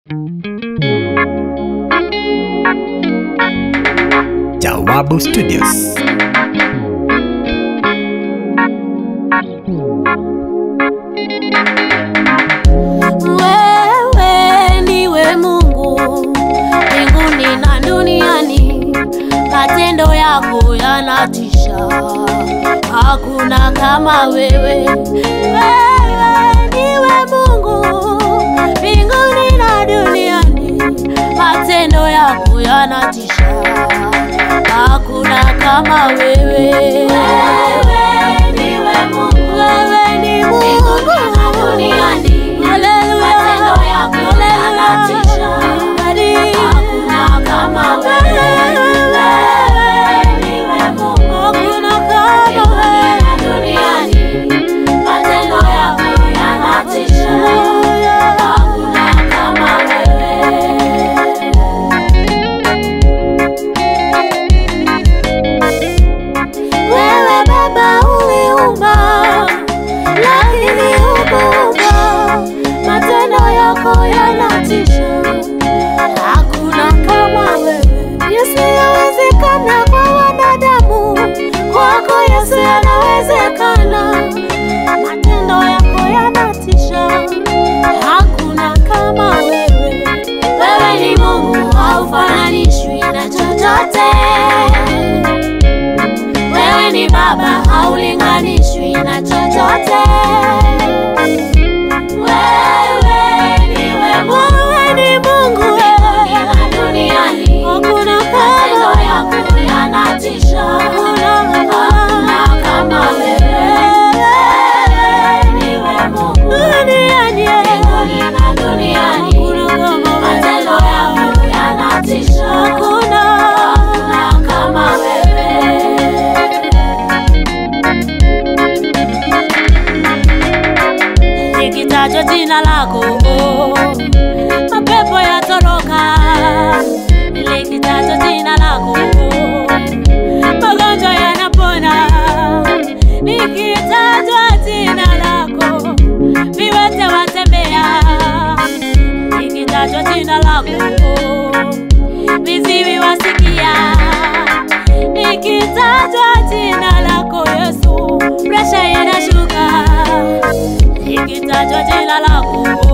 Jawabu Studios. Wewe ndiwe Mungu mbinguni na duniani, matendo yako yanatisha, hakuna kama wewe. Wewe ndiwe Mungu mbinguni na duniani, matendo yako yanatisha, hakuna kama wewe. Wewe ndiwe Mungu, wewe ni Mungu na duniani Matendo yako yanatisha, hakuna kama wewe. Wewe ndiwe Mungu, hakuna kama wewe duniani. Matendo yako yanatisha, hakuna kama wewe. Wewe Baba uliumba, lakini hukuumba. Matendo yako yanatisha, hakuna kama wewe. Yasiyowezekana kwa wanadamu, kwako Yesu yanawezekana. Matendo yako yanatisha, hakuna kama wewe. Wewe ni Mungu, haufananishwi na chochote. Wewe ni Baba, haulinganishwi na chochote. Wewe ndiwe Mungu, wewe ni Mungu wewe na duniani, hakuna matendo yako yanatisha, hakuna kama wewe. Wewe ndiwe Mungu duniani, mbinguni na duniani, matendo yako yanatisha, hakuna kama wewe. likitajwa jina lako mapepo yatoroka, likitajwa jina lako magonjwa yanapona, likitajwa jina lako viwete watembea, likitajwa jina lako viziwi wasikia, likitajwa jina lako Yesu presha inashuka likitajwa jina lako